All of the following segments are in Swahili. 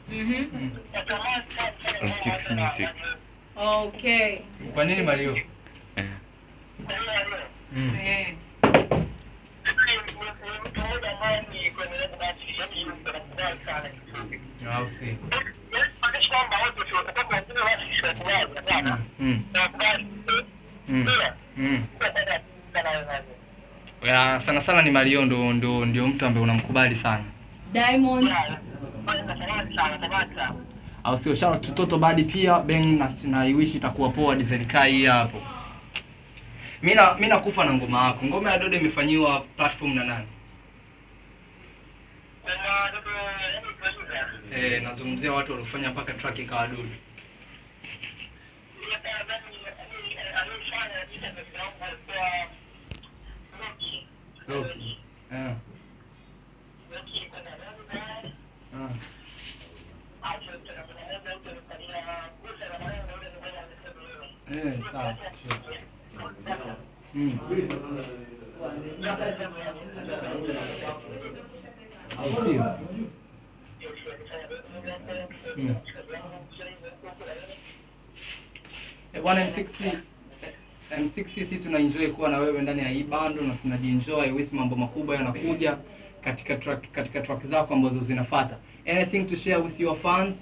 Mhm. Mm. M6 Music. Okay. Kwa nini Mario? Eh. Mm. Eh. Au si. Mm. Mm. Mm. Ya, sana sana ni Mario ndo ndo ndio mtu ambaye unamkubali sana. Diamond. Au sio? Shout out to Toto Badi pia Ben na na iwishi itakuwa poa design kai hii hapo. Mimi na mimi nakufa na ngoma yako. Ngoma ya Dodo imefanyiwa platform na nani? Eh, nazungumzia watu waliofanya mpaka track ikawa Dodo. Loki. Eh. Ah. Eh, sawa. Mm. Au sio? Mm. Eh, bwana M6 M6 sisi tunaenjoy kuwa na wewe ndani ya hii bando na tunajienjoy wisi mambo makubwa yanakuja katika track katika track zako ambazo zinafuata. Anything to share with your fans?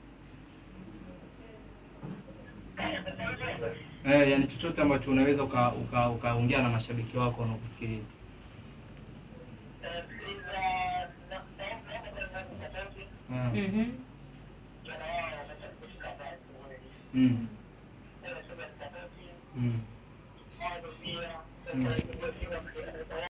Eh, yani chochote ambacho unaweza ukaongea uka, ukaongea na mashabiki wako wanaokusikiliza. Mm. Mhm. Mm. Mm. Mm.